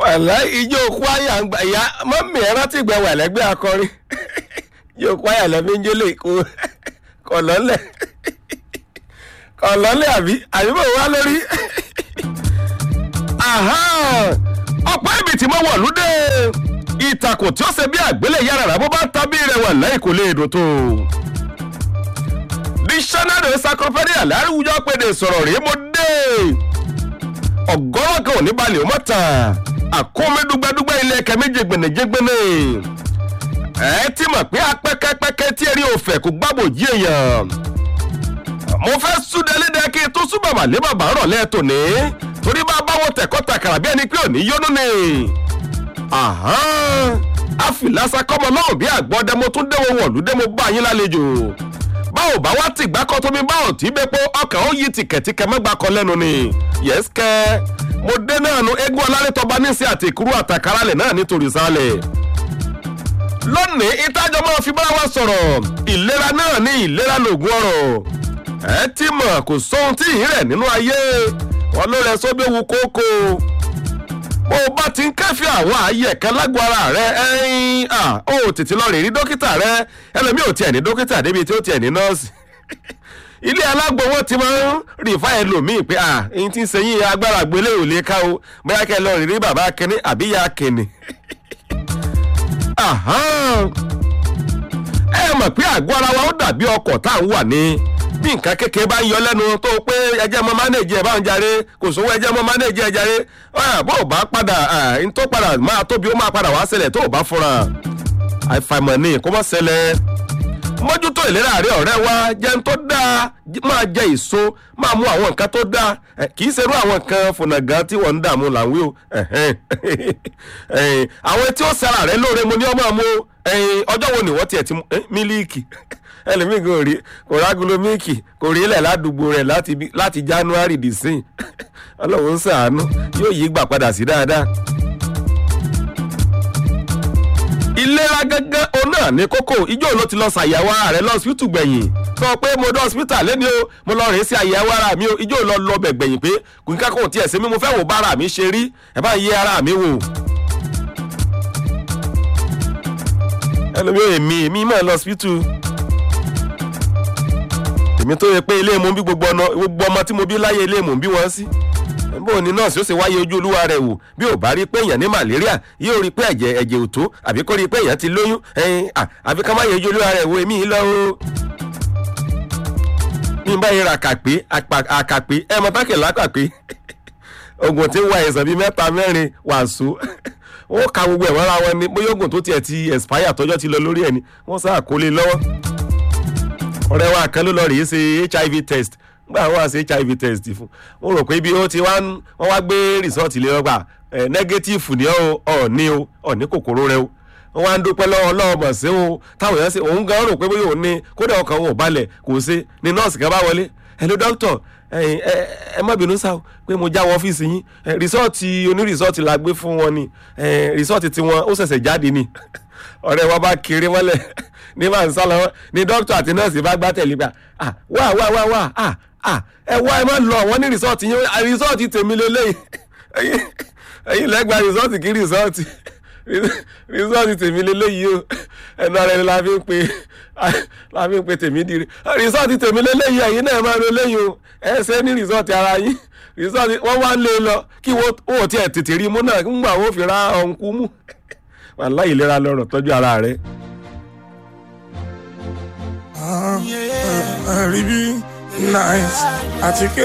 wàlá ijó kwaya ń gbà ìyá mọ́mí ẹ rántí ìgbà wà lẹ́gbẹ́ akọrin ijó kwaya lẹ́mí ń jólè kó kọ̀lọ́lẹ̀ kọ̀lọ́lẹ̀ àbí àbí bò wá lórí. ọ̀pọ̀ ibi tí mo wọ̀ lóde ìtàkùn tí ó ṣe bí àgbélé yára rà bó bá tábí rẹ̀ wà láì kò lè dùn tó. dictionary encyclopedia láwùjọ péde sọ̀rọ̀ rèé mo dé ọgọ́rọ̀ kan ò ní balẹ̀ ó mọ̀ tán àkómi dúgbẹ́dúgbẹ́ ilé ẹ̀kẹ́ méje gbẹ̀nẹ̀jẹ̀gbẹ̀nẹ̀ ẹ ti mọ̀ pé apẹ́kẹ́pẹ́kẹ́ tí eré òfẹ́ kò gbàgbọ́ jí èèyàn mo fẹ́ súndelédè kí n tún súnbà mà lé bàbá rọ̀ lẹ́ẹ̀tọ́ ní torí bá báwo tẹ̀kọ́ tàkàrà bí ẹni pé òní yónú ni àfìlásá kọ́mọ náà bí àgbọ̀dẹ mo tún déwọ́ wọ̀lú dé mo bá yín lálejò báwo bá wá tìgbà kan tómi báwo tí bẹ́pọ̀ ọkàn ó yí tìkẹ̀tìkẹ̀ mẹ́gbà kan lẹ́nu ni yẹ́sìkẹ́ mo dé náà nu eégún alárètọ́ba níṣẹ́ àti ìkúrú àtàkárálẹ̀ náà nítorí sálẹ̀ lónìí ìtajọ máa fi bára wa sọ̀rọ̀ ìlera náà ní ìlera lògùn ọ̀rọ̀ ẹ ti mọ̀ kò sóhun tí ì rẹ̀ nínú ayé wọn ló rẹ sóbí ewu kókó bó o bá ti ń kẹ́fì àwọn ààyè kan lágbo ara rẹ ẹyin ó tètè lọ rè rí dókítà rẹ ẹlòmíì ò tiẹ̀ ní dókítà débi tí ó tiẹ̀ ní nọ́ọ̀sì ilé alágbo wọn ti máa ń rìfá ẹlòmíì pé à ẹyin tí ń sẹyìn agbára gbélé ò lè ká o bóyá kẹ lọ rí bàbá kínní àbí ya kínní ẹ mọ̀ pé àgọ́ ara wa ó dàbí ọkọ̀ tá à ń wà ní bí nǹkan kékeré bá ń yọ lẹ́nu tó pé ẹjẹ́ mọ́ mánéèjì ẹ̀ bá ń jàre kò sówó ẹjẹ́ mọ́ mánéèjì ẹ̀ jàre bó o bá padà n tó padà máa tóbi ó máa padà wá ṣẹlẹ̀ tó o bá fúnra àìfàìmọ̀ ni kó má ṣẹlẹ̀ mójútó ìlera rẹ ọ̀rẹ́ wa jẹun tó dáa máa jẹ èso máa mú àwọn nǹkan tó dáa kì í ṣerú àwọn nǹkan fònàgán tí wọ́n ń dààmú làwí o àwọn tí ó sara rẹ lóore mo ní ọmọ mu ọjọ́ wo ni wọ́n tiẹ̀ ti mú mílíìkì ẹlòmíì kò rí kò rágulo mílíìkì kò rí ilẹ̀ ládùúgbò rẹ̀ láti january dìsín ọlọ́run ń sàánú yóò yí gbà padà sí dáadáa ìlera gẹ́gẹ́ òun náà ní kókó ijó ló ti lọ ṣàyẹ̀wò ara rẹ̀ lọ́sibítù gbẹ̀yìn sọ pé mo dé hospital lẹ́ni o mo lọ rìn sí àyẹ̀wò ara mi o ijó lọ lọ bẹ̀ gbẹ̀yìn pé kò ní kákò tiẹ̀ sí mi mo fẹ́ wò bá ara mi ṣe rí ẹ bá yẹ ara mi wò. ẹlòmí ò èmi èmi mọ̀ lọ hospital èmi tó yẹ pé ilé ìmú bí gbogbo ọmọ tí mo bí láyé ilé ìmú bí wọ́n sí bó ni nọ́ọ̀sì ó sì wáyé ojú olúwa rẹ̀ wò bí ò bá rí pé èèyàn ní malaria yóò rí pé ẹ̀jẹ̀ ẹ̀jẹ̀ ò tó àbí kó rí pé èèyàn ti lóyún ẹ̀yìn àbí ká má yẹ ojú olúwa rẹ̀ wò èmi lọ o. mi bá yẹra àkàpé àkàpé ẹ mọ tákì lákàpé oògùn tí ń wá ẹ̀sán bíi mẹ́ta mẹ́rin wàásù wọ́n ka gbogbo ẹ̀ wọ́n ra wọn ni bóyá oògùn tó tiẹ̀ ti expire tọ́jọ́ ti lọ lórí ẹ̀ ni wọ́n sá àkólé lọ́wọ́ ọ̀rẹ́ wa kan ló lọ rèé ṣe hiv test gbà wọ́n àṣẹ hiv test fún mo rò pé ibi ó ti wọ́n wá gbé rìsọ́ọ̀tì lé ọgbà nẹ́gẹ́tífù ní ọ̀ ní o ọ̀ ní kòkòrò rẹ o wọ́n wá ń dúpẹ́ lọ́wọ́ ọlọ́ọ̀mọ̀ sí o táwọn èèyàn ṣe òun gan rò pé bóyá òun ní kódà ọkàn òun ò balẹ̀ kò ṣe ni nọ́ọ̀sì kan bá wọlé hello doctor ẹ má bínú sáà pé mo já wọ ọ́fíìsì yín rìsọ́ọ̀tì onírìsọ́ọ̀tì la gbé fún wọn ni rìsọ́ọ̀tì tiwọn ó ṣẹ̀ṣẹ̀ jáde ni ọ̀rẹ́ wa bá kiri mọ́lẹ̀ ní máa ń sá lọ́wọ́ ni dókítà àti nọ́ọ̀sì bá gbá tẹ̀lé gbà wá wá wá wá ẹ wá ẹ má lọ wọn ní rìsọ́ọ̀tì yín rìsọ́ọ̀tì tèmi lélẹ́yìn ẹ̀yin lẹ́gbàá rìsọ́ọ̀tì kí rìsọ́ọ̀tì rìsọ́ọ̀tì tèmi lélẹ́yìí o ẹnu ara ẹni la fi ń pe la fi ń pe tèmi di rìsọ́ọ̀tì tèmi lélẹ́yìí ẹ̀yin náà máa lo lẹ́yìn o ẹ ṣe ní rìsọ́ọ̀tì ara yín rìsọ́ọ̀tì wọ́n wá ń lé lọ kí wọ́n ò tiẹ̀ tètè rí mú náà ń gbà wọ́n fi ra ọ̀nkú mú wàhálà ìlera lọ́rọ̀ tọ́jú ara rẹ̀. rí bí nice àti kí